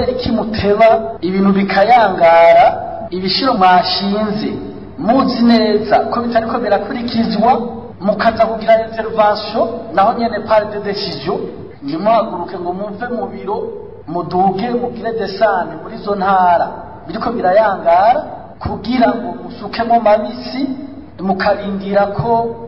kubera iki muteba ibintu bikayangara ibishiro mwashinze muzi neza ko bitariko birakurikizwa mukaza kugira intervention naho nyene par de decision ntimuhaguruke ngo muve mu biro muduge mugire desane muri zo ntara biriko birayangara kugira ngo musukemo mabisi mukarindira ko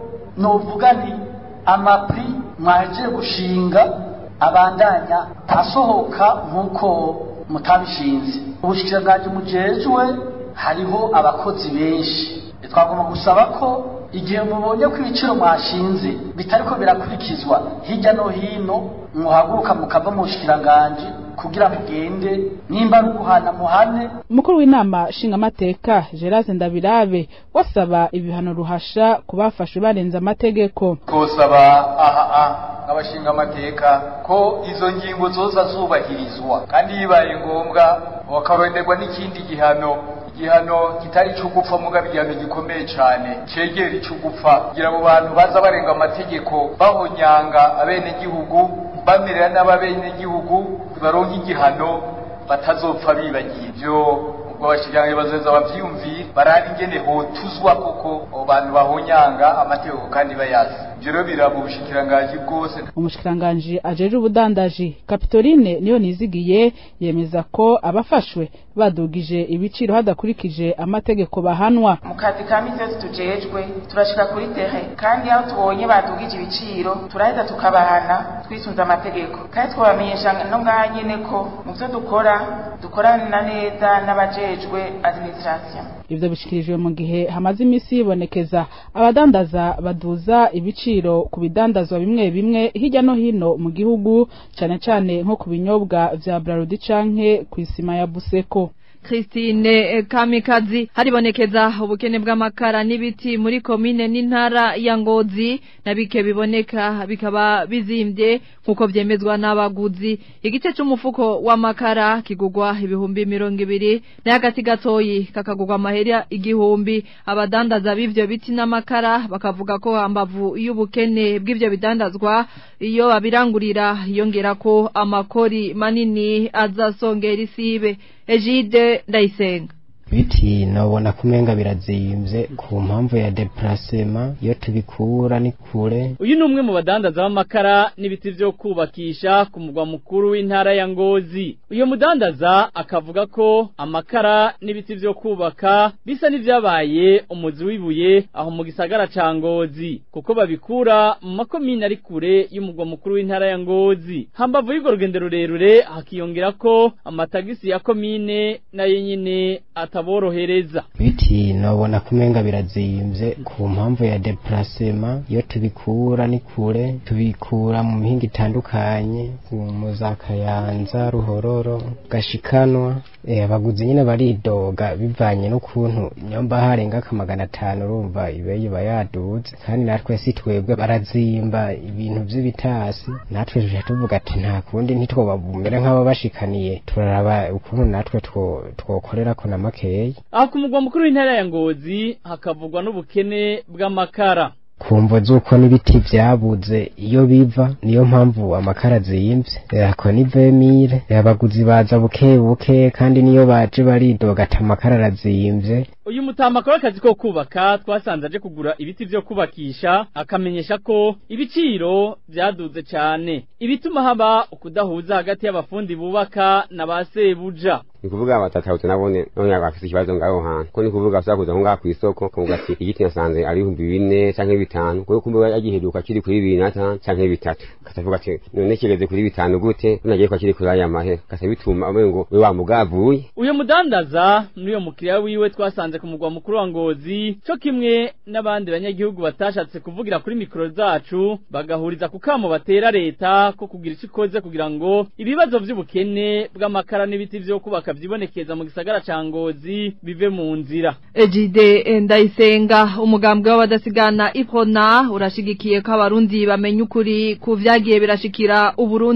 novuga nti amapri mwahejeje gushinga abandanya asohoka nk'uko mutabishinze ubushikiranganji mujejwe hariho abakozi benshi twagomba gusaba ko igihe mubonye ko ibiciro mwashinze bitariko birakurikizwa hirya no hino muhaguruka mukava mu bushikiranganji kugira mugende nimba ari uguhana muhane umukuru w'inama nshingamateka gerase ndabirabe wasaba ibihano ruhasha ku bafashwe barenze amategeko twosaba aha nk'abashinga amateka ko izo ngingo zoza zubahirizwa kandi bibaye ngombwa bakaronderwa n'ikindi gihano igihano kitari icyo gupfa mugabo igihano gikomeye cyane cyegera icyo gupfa kugira abo bantu baza barenga amategeko bahonyanga abenegihugu bamerera n'ababenegihugu baronka igihano batazopfa bibagiye ibyo ubwo abashikiranganji bazoza bavyiyumvire barabe ingene hotuzwa koko abo bantu bahonyanga amategeko kandi bayazi ivyo rero biraba ubushikiranganji bwose umushikiranganji ajeje ubudandaji kapitoline niyo nizigiye yemeza ko abafashwe badugije ibiciro hadakurikije amategeko bahanwa mu kazi ka misi yose tujejwe turashika kuri tere kandi aho tubonye badugije ibiciro turaheza tukabahana twisunze amategeko kandi twabamenyesha no ngaha nyene ko mu vyo dukora dukorana neza n'abajejwe administration ivyo bishikirijwe mu gihe hamaze imisi yibonekeza abadandaza baduza ibiciro ku bidandazwa bimwe bimwe hirya no hino mu gihugu cane cane nko ku binyobwa vya Brarudi canke kw'isima ya Buseko Christine Kamikazi haribonekeza ubukene bw'amakara n'ibiti muri komine n'intara ya Ngozi na bike biboneka bikaba bizimbye nkuko vyemezwa n'abaguzi igice c'umufuko w'amakara kigugwa ibihumbi mirongo ibiri n'agati gatoyi kakagugwa amahera igihumbi abadandaza b'ivyo biti n'amakara bakavuga ko ambavu y'ubukene bw'ivyo bidandazwa iyo babirangurira yongera ko amakori manini azasongera isibe Ejide Ndayisenga biti nabona kumenga birazimvye ku mpamvu ya deplacement iyo tubikura ni kure uyu ni umwe mu badandaza b'amakara n'ibiti vyo kubakisha ku mugwa mukuru w'intara ya Ngozi uyo mudandaza akavuga ko amakara n'ibiti vyo kubaka bisa n'ivyabaye umuzi w'ibuye aho mu gisagara ca Ngozi kuko babikura mu makomine ari kure y'umugwa mukuru w'intara ya Ngozi hambavu y'urwo rugendo rurerure hakiyongera ko amatagisi ya komine nayo nyene ataborohereza biti nabona kumenga birazimvye ku mpamvu ya deplacement iyo tubikura ni kure tubikura mu mihinga itandukanye mu za kayanza ruhororo gashikanwa eh, abaguzi nyine baridoga bivanye n'ukuntu nyomba harenga ka magana atanu urumva ibeyi bayaduze kandi natwe si twebwe barazimba ibintu vy'ibitasi natwe tuje tuvuga ati nta kundi ntitwobabumere nk'ababashikaniye turaraba ukuntu natwe twokorerako na makeyi aho ku mugwa mukuru w'intara ya Ngozi hakavugwa n'ubukene bw'amakara kumvo z'uko n'ibiti vyabuze iyo biva niyo mpamvu amakara azimvye ako ni vemire abaguzi baza buke buke kandi niyo baje baridoga ati amakara arazimvye uyu mutama akora akazi ko kubaka twasanze aje kugura ibiti vyo kubakisha akamenyesha ko ibiciro vyaduze cane ibituma haba ukudahuza hagati y'abafundi bubaka na ba sebuja ni kuvuga batatahutse nabone none bafise ikibazo ngaho hantu ko ni kuvuga bashobora kuza ngaho kw'isoko kuvuga ati igiti nasanze ari ibihumbi bine canke bitanu kuko kumbe yagiheruka kiri kuri bibiri n'atanu canke bitatu katavuga ati none kigeze kuri bitanu gute nagiye kwa kiri kuri aya mahera kasa bituma ngo we wa mugavuye uyo mudandaza n'uyo mukiriya wiwe twasanze ku mugwa mukuru wa Ngozi co kimwe n'abandi banyagihugu batashatse kuvugira kuri mikoro zacu bagahuriza ku kamo batera leta ko kugira ico ikoze kugira ngo ibibazo vy'ubukene bw'amakara n'ibiti vyo kubaka vyibonekeza mu gisagara ca Ngozi bive mu nzira Ejide Ndayisenga umugambwe w'abadasigana Iprona urashigikiye ko abarundi bamenya ukuri ku vyagiye birashikira uburundi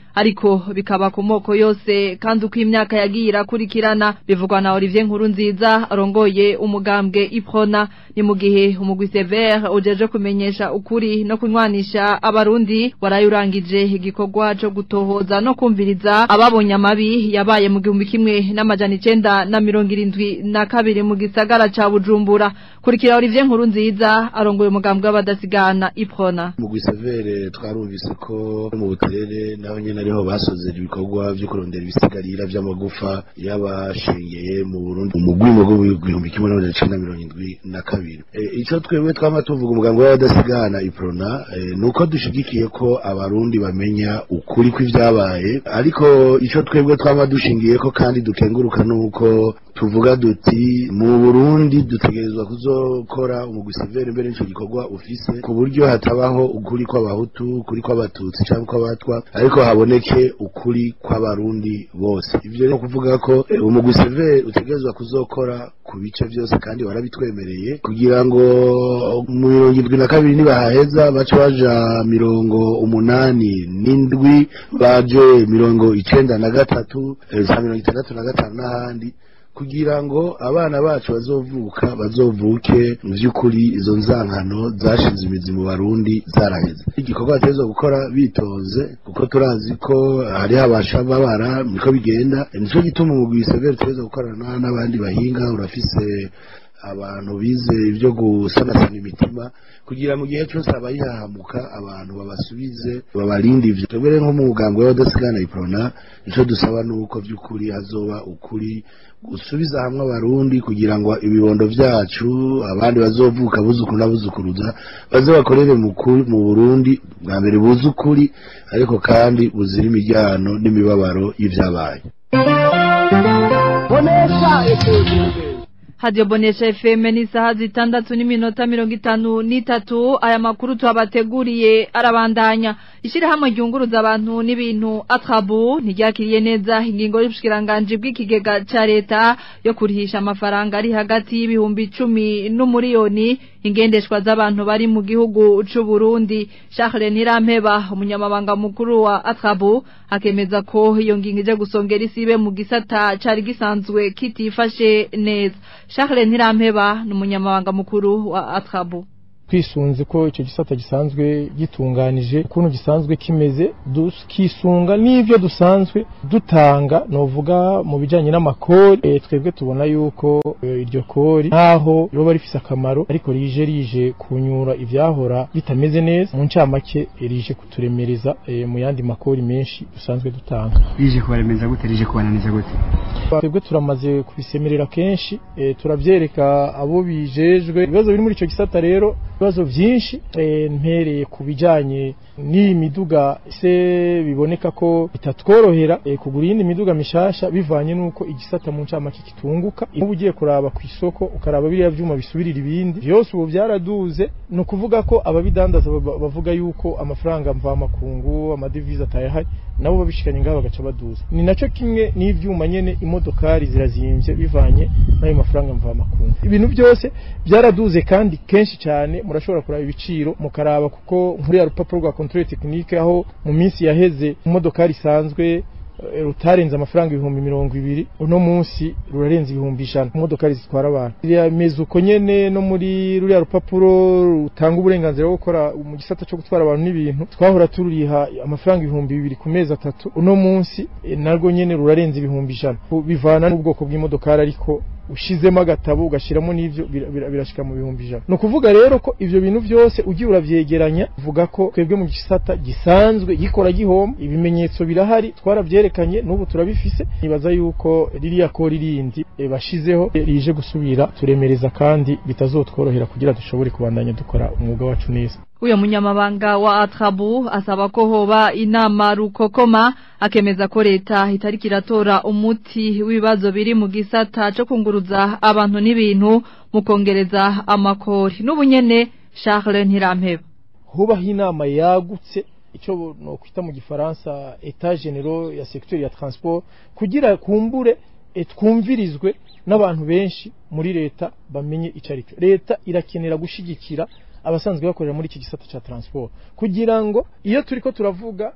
ariko bikaba ku moko yose kandi uko imyaka yagiye irakurikirana bivugwa na Olivier Nkurunziza arongoye umugambwe Iprona ni mu gihe umugwi Sever ujeje kumenyesha ukuri no kunywanisha abarundi warayurangije igikorwa cyo gutohoza no kumviriza ababonye amabi yabaye mu gihumbi kimwe n'amajana icenda na mirongo irindwi na kabiri mu gisagara ca Bujumbura kurikira Olivier Nkurunziza arongoye umugambwe w'abadasigana Iprona mu Severe twarumvise ko mu buterere naho nyene ariho basozera ibikorwa byo kurondera ibisigarira vy'amagufa y'abashengeye mu Burundi umugwi mu gihumbi kimwe n'amajana icenda na mirongo indwi na kabiri ico twebwe twama tuvuga umugambwe w'abadasigana Iprona nuko dushigikiye ko abarundi bamenya ukuri kw'ivyabaye ariko ico twebwe twama dushingiye ko kandi dukenguruka nuko tuvuga duti mu Burundi dutegerezwa kuzokora umugwi Severe mbere n'ico gikorwa ufise ku buryo hatabaho ukuri kw'abahutu ukuri kw'abatutsi cyangwa kw'abatwa ariko haboneke ukuri kw'abarundi bose ivyo ni kuvuga ko umugwi Severe utegerezwa kuzokora ku bice byose kandi warabitwemereye kugira ngo mu mirongo indwi na kabiri nibahaheza bace baja mirongo umunani n'indwi baje mirongo icenda na gatatu za mirongo itandatu na gatanu n'ahandi kugira ngo abana bacu bazovuka bazovuke mu by'ukuri izo nzankano zashize imizi mu barundi zaraheze igikorwa bateza gukora bitonze kuko turazi ko hariho abashababara niko bigenda nico gituma umugwi severe uteza gukorana n'abandi bahinga urafise abantu bize ibyo gusanasana imitima kugira mu gihe cyose abayihahamuka abantu babasubize babarinde ivyo twebwe rero nko mu mugambwe w'abadasigana iprona nico dusaba nuko vy'ukuri hazoba ukuri gusubiza hamwe abarundi kugira ngo ibibondo vyacu abandi bazovuka buzukuru n'abuzukuruza baze bakorere mu Burundi bwa mbere buze ukuri ariko kandi buzira imiryango n'imibabaro y'ivyabaye Hadio Bonesha FM ni saha zitandatu n'iminota mirongo itanu n'itatu aya makuru twabateguriye arabandanya ishirahamwe ryunguruza abantu n'ibintu atrabu ntiryakiriye neza ingingo y'ubushikiranganje bw'ikigega ca leta yo kurihisha amafaranga ari hagati y'ibihumbi icumi n'umuriyoni ingendeshwa z'abantu bari mu gihugu c'u Burundi Charles Nirampeba umunyamabanga mukuru wa atrabu akemeza ko iyo ngingo ije gusongera isibe mu gisata cari gisanzwe kitifashe neza Charles Ntirampeba ni umunyamabanga mukuru wa Atrabu twisunze ko icyo gisata gisanzwe gitunganije ukuntu gisanzwe kimeze kisunga n'ibyo dusanzwe dutanga novuga mu bijyanye n'amakori e, twebwe tubona yuko e, iryo kori ntaho riba rifise akamaro ariko rije rije kunyura ivyahora bitameze neza mu ncamake e, rije kuturemereza e, mu yandi makori menshi dusanzwe dutanga rije kubaremeza gute rije kubananiza gute twebwe turamaze kubisemerera kenshi e, turavyereka abo bijejwe ibibazo biri muri ico gisata rero ibibazo byinshi mpereye ku bijyanye n'iyi miduga se biboneka ko bitatworohera kugura iyindi miduga mishasha bivanye n'uko igisata mu ncamake kitunguka uba ugiye kuraba ku isoko ukaraba biriya byuma bisubirira ibindi byose ubu byaraduze ni ukuvuga ko ababidandaza bavuga yuko amafaranga mvamakungu amadevize atayahari nabo babishikanye ngaho bagaca baduza ni nacyo kimwe n'ivyuma nyene imodokari zirazimvye bivanye n'ayo mafaranga mvamakungu ibintu byose byaraduze kandi kenshi cyane murashobora kuraba ibiciro mukaraba kuko nkuriya rupapuro rwa controle technique aho mu minsi yaheze imodokari isanzwe rutarenze amafaranga ibihumbi mirongo ibiri uno munsi rurarenze ibihumbi ijana imodokari zitwara abantu rimeze uko nyene no muri ruriya rupapuro rutanga uburenganzira bwo gukora mu gisata cyo gutwara abantu n'ibintu twahora tururiha amafaranga ibihumbi bibiri ku mezi atatu uno munsi narwo nyene rurarenze ibihumbi ijana bivana n'ubwoko bw'imodokari ariko ushizemo agatabo ugashiramo n'ivyo birashika mu bihumbi ijana ni ukuvuga rero ko ivyo bintu byose ugiye uravyegeranya uvuga ko twebwe mu gisata gisanzwe gikora gihoma ibimenyetso birahari twarabyerekanye n'ubu turabifise nibaza yuko ririya ko ririndi e, bashizeho e, rije gusubira turemereza kandi bitazotworohera kugira dushobore kubandanya dukora umwuga wacu neza uyo munyamabanga wa Atrabu asaba ko hoba inama rukokoma akemeza ko leta itariki iratora umuti w'ibibazo biri mu gisata cyo kunguruza abantu n'ibintu mu kongereza amakori n'ubunyene Charles Ntirampeba hubaho inama yagutse icyo no kwita mu gifaransa etat general ya secteur ya transport kugira kumbure twumvirizwe n'abantu benshi muri leta bamenye icyo ari cyo leta irakenera gushigikira abasanzwe bakorera muri iki gisata cya transport kugira ngo iyo turiko turavuga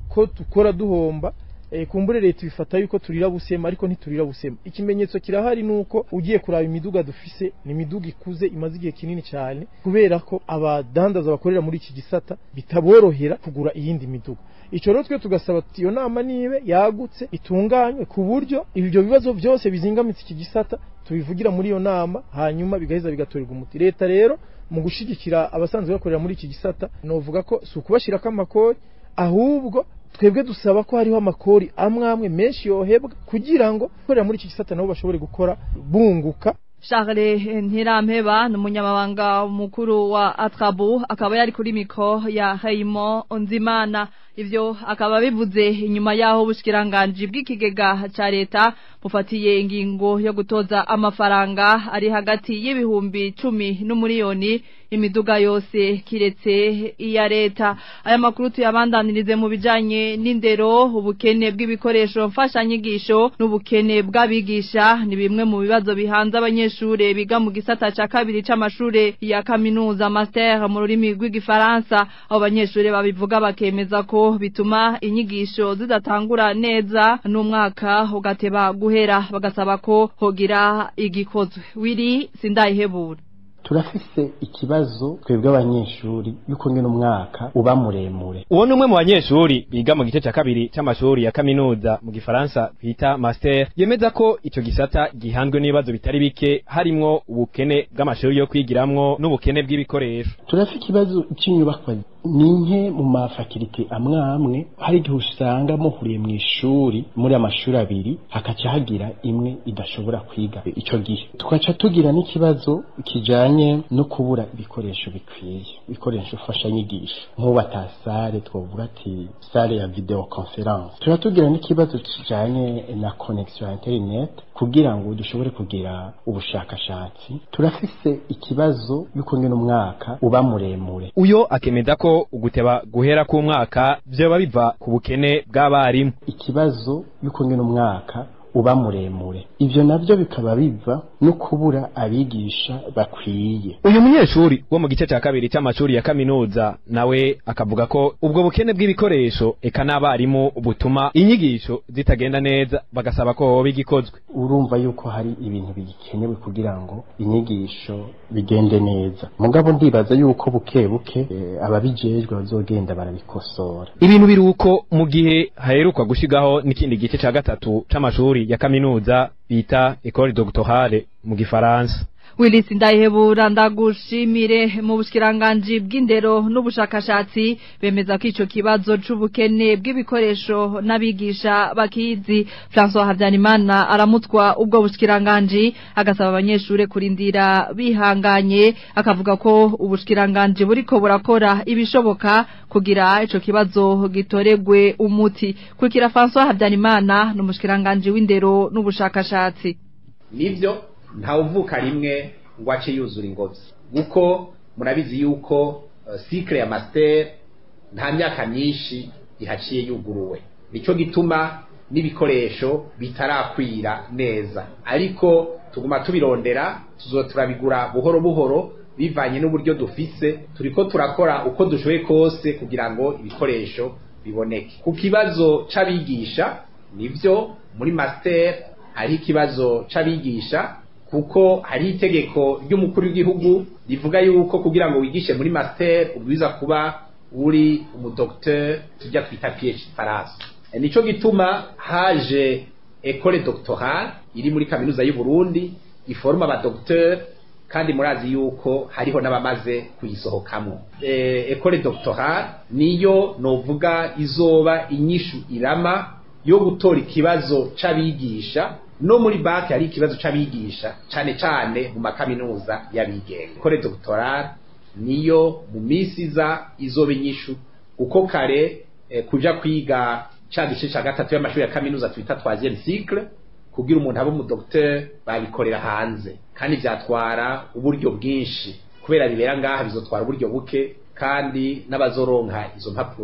ko dukora duhomba e, kumbure leta bifata yuko turira busema ariko ntiturira busema ikimenyetso kirahari nuko ugiye kuraba imiduga dufise ni imiduga ikuze imaze igihe kinini cyane kubera ko abadandaza bakorera muri iki gisata bitaborohera kugura iyindi miduga ico rero twe tugasaba tuti iyo nama nibe yagutse itunganywe ku buryo ibyo bibazo byose bizingamitse iki gisata tubivugira muri iyo nama hanyuma bigaheza bigatorerwa umuti leta rero mu gushigikira abasanzwe bakorera muri iki gisata novuga ko si ukubashirako amakori ahubwo twebwe dusaba ko hariho amakori amwe amwe menshi yohebwa kugira ngo gukorera muri iki gisata nabo bashobore gukora bunguka Charles Ntirampeba ni umunyamabanga mukuru wa Atrabu akaba yari kuri miko ya Hayimo Onzimana ivyo akaba bivuze inyuma yaho ubushikiranganje bw'ikigega ca leta bufatiye ingingo yo gutoza amafaranga ari hagati y'ibihumbi cumi n'umuriyoni imiduga yose kiretse iya leta aya makuru tuyabandanirize mu bijanye n'indero ubukene bw'ibikoresho mfashanyigisho n'ubukene bw'abigisha ni bimwe mu bibazo bihanze abanyeshure biga mu gisata ca kabiri c'amashure ya kaminuza master mu rurimi rw'igifaransa abo banyeshure babivuga bakemeza ko bituma inyigisho zidatangura neza n'umwaka ugateba guhera bagasaba ko hogira igikozwe wiri sindayihebura turafise ikibazo twebwe abanyeshuri yuko ngene umwaka uba muremure uwo ni umwe mu banyeshuri biga mu gice cya kabiri cy'amashuri ya kaminuza mu gifaransa bita master yemeza ko icyo gisata gihanzwe n'ibibazo bitari bike harimwo ubukene bw'amashuri yo kwigiramwo n'ubukene bw'ibikoresho turafise ikibazo cy'inyubakwa ni nke mu mafakirite amwe amwe hari igihe usanga muhuriye mu ishuri muri amashuri abiri hakaca hagira imwe idashobora kwiga icyo gihe tugaca tugira n'ikibazo kijanye no kubura ibikoresho bikwiye ibikoresho mfashanyigisho nk'ubu atasare twavuga ati sare ya video conference tuba tugira n'ikibazo kijanye na connection ya internet kugira ngo dushobore kugira ubushakashatsi turafise ikibazo yuko ngene umwaka uba muremure uyo akemeza ko uguteba guhera k'umwaka vyoba biva ku bukene bw'abarimu ikibazo yuko ngene umwaka uba muremure ivyo navyo bikaba biva no kubura abigisha bakwiye uyu munyeshuri wo mu gice cya kabiri cy'amashuri ya kaminuza nawe akavuga ko ubwo bukene bw'ibikoresho eka n'abarimu butuma inyigisho zitagenda neza bagasaba ko hoba igikozwe urumva yuko hari ibintu bigikenewe kugira ngo inyigisho bigende neza mugabo ndibaza yuko buke buke e, ababijejwe bazogenda barabikosora ibintu biri uko mu gihe haherukwa gushigaho n'ikindi gice cya gatatu c'amashuri ya kaminuza bita Ecole Doctorale mu gifaransa Willis Ndayihebura ndagushimire mu bushkiranganji bw'indero n'ubushakashatsi bemeza ko ico kibazo c'ubukene bw'ibikoresho n'abigisha bakizi François Habyarimana aramutwa ubwo bushkiranganji agasaba abanyeshure kurindira bihanganye akavuga ko ubushkiranganji buriko burakora ibishoboka kugira ico kibazo gitoregwe umuti kurikira François Habyarimana n'umushkiranganji w'indero n'ubushakashatsi nivyo ntawuvuka rimwe ngo ace yuzura ingobyi kuko murabizi yuko uh, cycle ya master nta myaka myinshi ihaciye yuguruwe nico gituma n'ibikoresho bitarakwira neza ariko tuguma tubirondera tuzo turabigura buhoro buhoro bivanye n'uburyo dufise turiko turakora uko dushoboye kose kugira ngo ibikoresho biboneke ku kibazo c'abigisha nivyo muri master hari ikibazo c'abigisha kuko hari itegeko ry'umukuru w'igihugu rivuga yuko kugira ngo wigishe muri master ubwiza kuba uri umudokteur tujya twita PhD Faransa nico gituma haje école doctorale iri muri kaminuza y'u Burundi iforma aba docteur kandi murazi yuko hariho n'abamaze kuyisohokamo eh école doctorale niyo novuga izoba inyishu irama yo gutora ikibazo c'abigisha no muri banki hari ikibazo c'abigisha cane cane mu makaminuza y'abigenga école doctorale niyo mu minsi iza izoba inyishu kuko kare eh, kuja kwiga ca gice ca gatatu y'amashuri ya kaminuza twita troisième cycle kugira umuntu abe umudokteur babikorera hanze kandi vyatwara uburyo bwinshi kubera bibera ngaha bizotwara uburyo buke kandi n'abazoronka izo mpapuro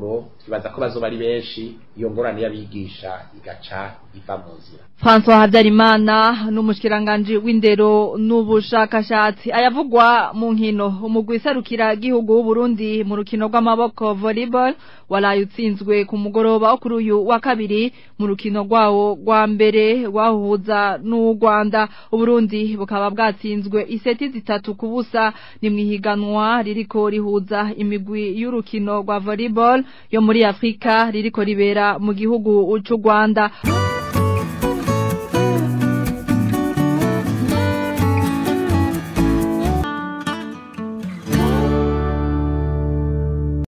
twibaza ko bazoba ari benshi iyo ngorane y'abigisha igaca iva mu nzira François Habyarimana n'umushikiranganje w'indero n'ubushakashatsi ayavugwa mu nkino umugwi serukira gihugu w'u Burundi mu rukino rw'amaboko volleyball waraye utsinzwe ku mugoroba wo kuri uyu wa kabiri mu rukino rwawo rwa mbere wahuza n'u Rwanda u Burundi bukaba bwatsinzwe iseti zitatu ku busa ni mwihiganwa ririko rihuza imigwi y'urukino rwa volleyball yo muri Afrika ririko ribera mu gihugu c'u Rwanda